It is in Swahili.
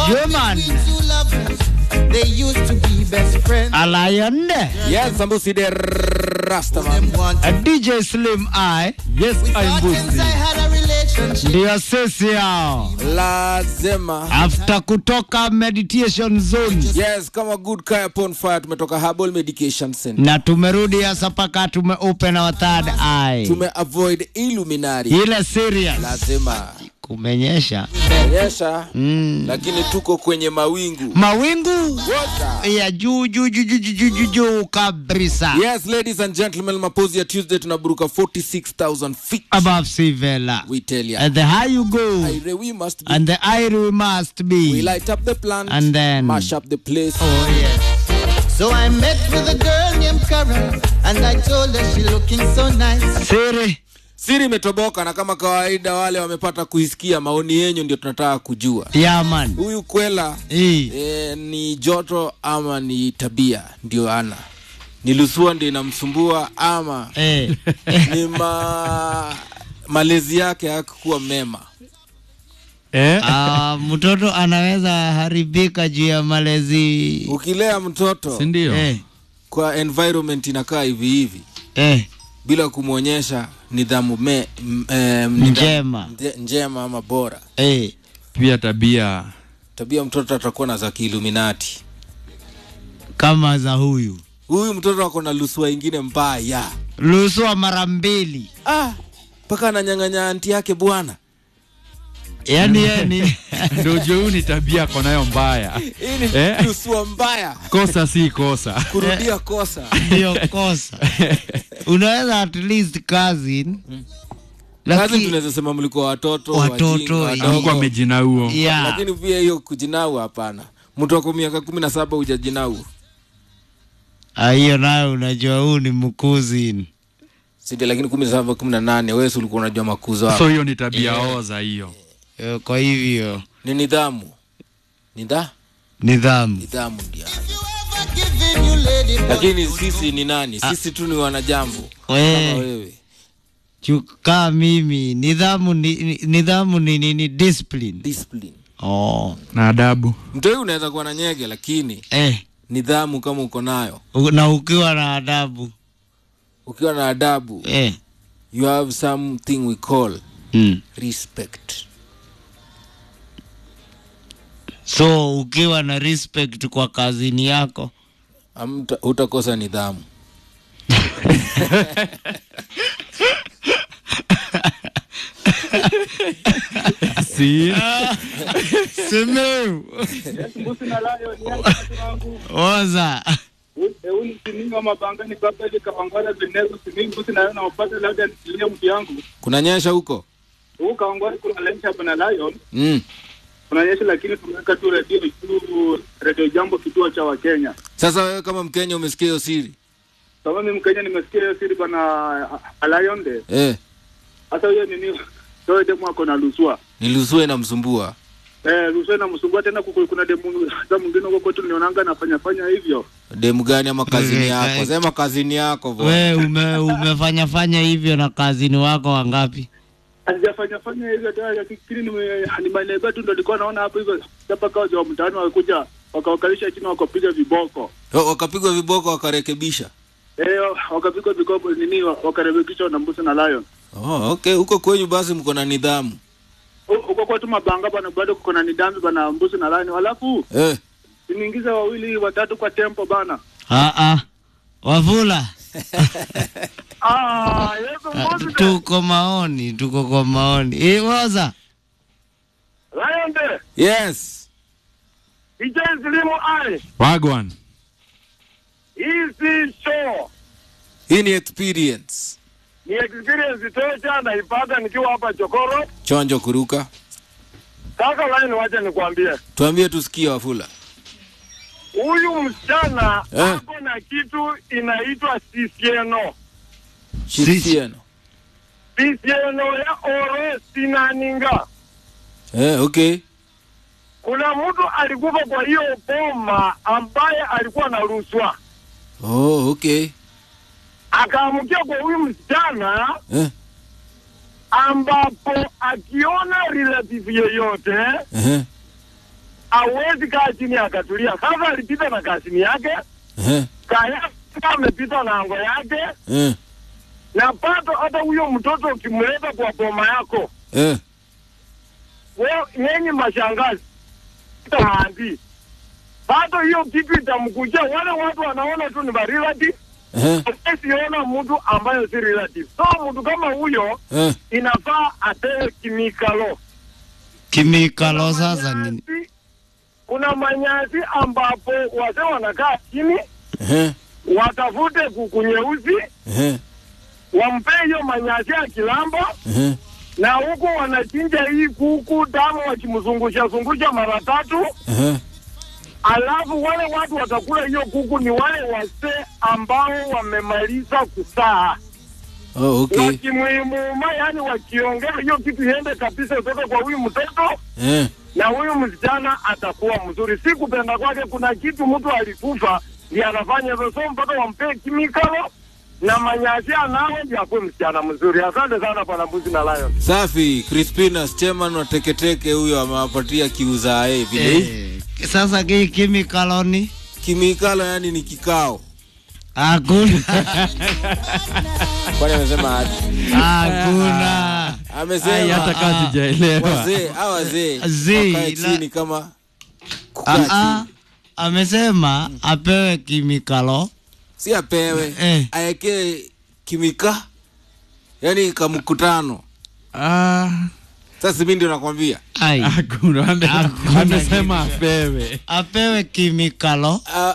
Human They used to be best friends. Alion Yes, Sambusi de Rastaman. a DJ Slim I Yes, I'm Since I had a relationship. ndio sisi hao Lazima. after kutoka meditation zone Yes, kama good kaya upon fire tumetoka Herbal Medication Center. na tumerudi hasa paka tume open our third eye Tume avoid Illuminati. ile serious Lazima. kumenyesha Nyesha, mm. lakini tuko kwenye mawingu. mawingu Water. ya juu juu juu juu juu juu juu juu kabisa Yes, ladies and gentlemen, mapozi ya Tuesday tunaburuka 46,000 feet. above sea vela We tell ya. and the higher you go Aire, we must be. and the higher we must We be light up the plant. And then- mash up the place. oh yes So I met with a girl named Karen. And I told her she looking so nice. siri Siri imetoboka na kama kawaida wale wamepata kuisikia maoni yenyu ndio tunataka kujua. yaman Huyu kwela hii e, ni joto ama ni tabia ndio ana ni lusua ndio inamsumbua ama eh. ni ma... malezi yake hakukuwa mema Eh? Ah, mtoto anaweza haribika juu ya malezi ukilea mtoto Si ndio? eh. kwa environment inakaa hivi hivi Eh. bila kumwonyesha nidhamu me, m, eh, nidhamu Njema. nje- njema ama bora Eh. Pia tabia tabia mtoto atakuwa na za kiiluminati kama za huyu huyu mtoto ako na lusua ingine mbaya luswa mara mbili ah mpaka ananyang'anya anti yake bwana yani yani ndio juu ni tabia ako nayo mbaya. hii ni Eh? lusua mbaya Kosa si kosa. kurudia kosa ndio kosa unaweza at least cousin kazi Laki- tunaweza sema mlikuwa watoto Watoto, wajinga, yeah. wadogo. Alikuwa amejinauo. yeah. lakini pia hiyo kujinau hapana mtu wako miaka kumi na saba hujajinau Ah, hiyo nayo unajua huu ni mkuzi sindio lakini kumi na saba kumi na nane wewe si ulikuwa unajua makuzo hapo So hiyo ni tabia oza hiyo. Eh, kwa hivyo ni nidhamu nidha nidhamu nidhamu ndio Giving you lady lakini sisi ni nani sisi tu ni wanajambo kama we wewe chukaa mimi nidhamu ni, ni- nidhamu ni nini discipline discipline oh. Na adabu. mtoi unaweza kuwa na nyege lakini eh. nidhamu kama uko nayo u- na ukiwa na adabu ukiwa na adabu eh. you have something we call mm. respect so ukiwa na respect kwa kazini yako Hamta- hutakosa nidhamu Si. semeu oza Euli sininga mabangani baba ile kawangwala zinezo siningi busi nayo naopata labda nisilia mtu yangu. kunanyesha huko Huu kawangwala kuna lunch hapa na Lion. mm. Kuna nyesha lakini tumeweka tu radio tu radio jambo kituo cha Wakenya. sasa wewe kama mkenya umesikia hiyo siri Kama mimi Mkenya nimesikia hiyo siri bana Lion de. eh, Sasa hiyo nini? Ndio demu ako na lusua. nilusue inamsumbua Eh, lusua inamsumbua tena kuku- kuna demu hata mwingine huko kwetu nionanga anafanya fanya hivyo. demu gani ama kazini Eh, yako eh. sema kazini yako bwana. we ume, umefanya fanya hivyo na kazini wako wangapi Sijafanya fanya hivyo hata lakini nime- ni maneno tu ndo nilikuwa naona hapo hivyo. Hapa kawa wa mtaani wakuja wakawakalisha chini wakapiga viboko. Oh, wakapigwa viboko wakarekebisha Eh, wakapigwa vikopo nini wakarebekishwa na mbuzi na lion. oh, okay huko kwenyu basi mko na nidhamu Hu- Huko kwetu mabanga bana bado kuko na nidhamu bana mbuzi na lion. Halafu eh. niingize wawili watatu kwa tempo bana. ah, ah. wavula Ah, yeso Ah, mbuzi. tuko maoni tuko kwa maoni Eh, oza Lion de. yes DJ Slimu ai. Wagwan. Hii si show. hii ni experience Ni experience tosha naipata nikiwa hapa Chokoro. chonjo kuruka Sasa lion wacha nikwambie. tuambie tusikie wafula Huyu msichana Eh. ako na kitu inaitwa sisieno. shirikiano Sisieno ya oro sinaninga. eh, okay Kuna mtu alikufa kwa hiyo boma ambaye alikuwa na rushwa, oh, okay akaamkia kwa huyu msichana eh, ambapo akiona relative yeyote eh, hawezi kaa chini akatulia. Sasa alipita na kasini yake, Eh, kaya amepita na ango yake, eh, na pato hata huyo mtoto ukimleta kwa boma yako eh. wewe yenye mashangazi taandi pato hiyo kitu itamkuja wale watu wanaona tu ni ba relative Eh, siona mtu ambayo si relative so mtu kama huyo eh. inafaa apewe kimikalo Kimikalo sasa ni Manyasi- kuna manyasi ambapo wazee wanakaa chini Eh, watafute kuku nyeusi eh, wampe hiyo manyasi ya kilambo eh. na huku wanachinja hii kuku damu wakimzungusha zungusha mara tatu Eh, alafu wale watu watakula hiyo kuku ni wale wazee ambao wamemaliza kusaa oh, okay. wakimwimuma yani wakiongea hiyo kitu iende kabisa itoke kwa huyu mtoto Eh, na huyu msichana atakuwa mzuri si kupenda kwake kuna kitu mtu alikufa ndi anafanya hivyo so mpaka wampee kimikalo na manyasi anawe ndi akuwe msichana mzuri asante sana bwana mbuzi na lion safi crispina chairman wa teketeke huyo amewapatia kiuzae vile eh, sasa ki kimikalo ni kimikalo yani ni kikao hakuna kwani amesema aje? hakuna Ai, amesema hata kaa sijaelewa. wazee a wazee Zee, wakae la- chini kama Ah, kukaa ah, chini amesema apewe kimikalo si apewe Eh. aekee kimika yani kamkutano Ah, sasa mi ndio nakwambia ai hakuna. Ame- Hakuna Amesema apewe. apewe kimikalo A-